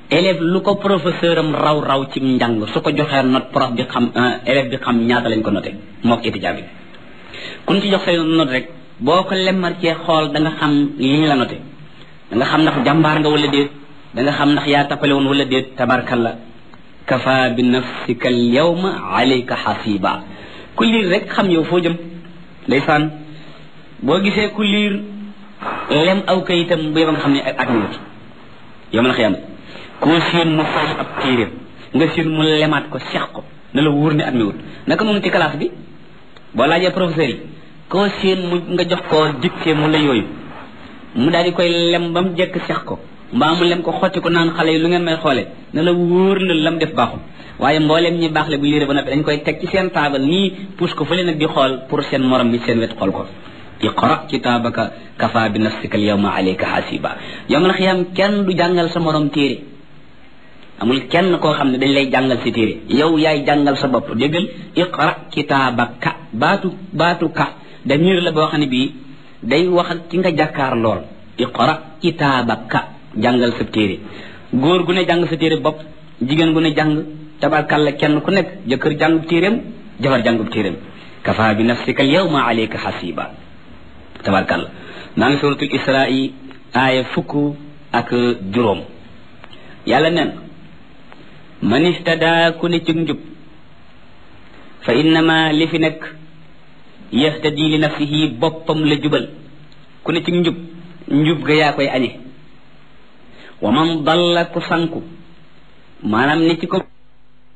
élève lu ko professeur am raw raw ci njàng su ko joxee note prof bi xam élève bi xam ñaata lañ ko noté mook étudiant bi kun ci jox say note rek boo ko lemmar cee xool da nga xam li ñu la noté da nga xam ndax jàmbaar nga wala déet da nga xam ndax yaa tappale woon wala déet tabarkalla kafa bi nafsika al yawma alayka xasiba ku liir rek xam yow foo jëm ndeysaan boo gisee ku liir lem aw kayitam bu yeba nga xam ne ak mi yow ma la xiyam koo siin mu fay ab téeréem nga siin mu lemaat ko seex ko na la wóor ne at mi wut naka noonu ci classe bi boo laajee professeur yi koo siin mu nga jox ko dicté mu la yooyu mu daal di koy lem ba mu jekk seex ko mbaa mu lem ko xotti ko naan xale yi lu ngeen may xoole na la wóor na lam def baaxul waaye mbooleem ñi baax le bu liire ba noppi dañ koy teg ci seen taabal nii pousse ko fële nag di xool pour seen morom bi seen wet xool ko iqra kitaabaka kafa bi nafsika al yawma alayka hasiba yawmal xiyaam kenn du jàngal sa morom téere amul kenn koo xam ne dañ lay jàngal si téere yow yaay jàngal sa bopp déggal iqra kitaabaka baatu baatu ka damir la boo xam ne bii day wax ak ki nga jàkkaar lool iqra kitaabaka jàngal sa téere góor gu ne jàng sa téere bopp jigéen gu ne jàng tabarkalla kenn ku nekk jëkkër jàngub téeréem jabar jàngub téeréem kafa bi nafsika al yawma alayka hasiba tabarkalla maa ngi suratul israi aaya fukk ak juróom yàlla nen man istada ku ne ci njub fa innama li fi nekk yahtadi li nafsihi boppam la jubal ku ne ci njub njub ga yaa koy añe wa man dalla ku sanku maanaam ni ci ko